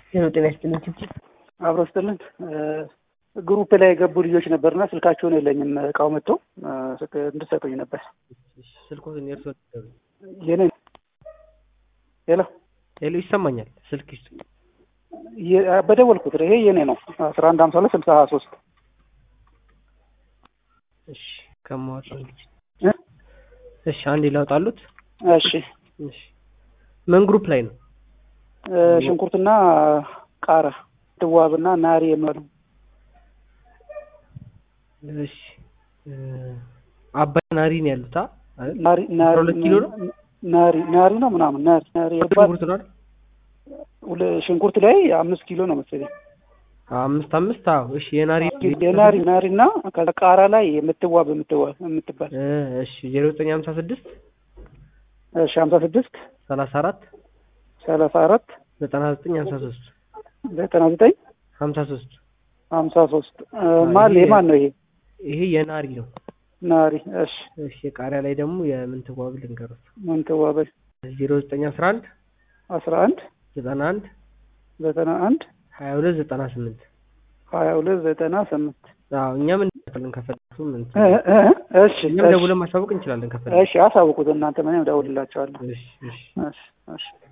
ሄሎ ጤና ይስጥልኝ ችብችብ አብሮ ስትልን ግሩፕ ላይ የገቡ ልጆች ነበርና ስልካቸውን የለኝም እቃው መጥቶ እንድሰጡኝ ነበር። ስልኮትን የእርሶ የኔ ሄሎ ሄሎ ይሰማኛል። ስልክ ይስ በደወልኩት ይሄ የኔ ነው አስራ አንድ ሀምሳ ሁለት ስልሳ ሀያ ሶስት እሺ ከማወጣው ልጅ እሺ አንዴ ላውጣሉት። እሺ እሺ ምን ግሩፕ ላይ ነው? ሽንኩርትና ቃራ ድዋብና ናሪ የሚሉ እሺ አባይ ናሪ ነው ያሉት አ ናሪ ናሪ ሁለት ኪሎ ነው? ናሪ ናሪ ነው ምናምን ናሪ ናሪ ሽንኩርት ነው አይደል? ሁለ- ሽንኩርት ላይ አምስት ኪሎ ነው መሰለኝ አምስት አምስት አዎ እሺ የናሪ የናሪ ናሪ እና ከዛ ቃራ ላይ የምትዋብ የምትዋብ የምትባል እ እሺ ዜሮ ዘጠኝ ሀምሳ ስድስት እሺ ሀምሳ ስድስት ሰላሳ አራት ሰላሳ አራት ዘጠና ዘጠኝ ሀምሳ ሶስት ዘጠና ዘጠኝ ሀምሳ ሶስት ሀምሳ ሶስት ማን ይሄ- የማን ነው ይሄ ይሄ የናሪ ነው። ናሪ እሺ እሺ የቃሪያ ላይ ደግሞ የምንትዋብ ልንገሩት ምንትዋበ ዜሮ ዘጠኝ አስራ አንድ አስራ አንድ ዘጠና አንድ ዘጠና አንድ ሀያ ሁለት ዘጠና ስምንት ሀያ ሁለት ዘጠና ስምንት አዎ እኛም እንደውላለን ከፈለጉ ምን እ እ እሺ እኛም እሺ ደውለን ማሳወቅ እንችላለን ከፈለጉ እሺ አሳውቁት እናንተ ምንም እደውልላቸዋለሁ እሺ እሺ እሺ እሺ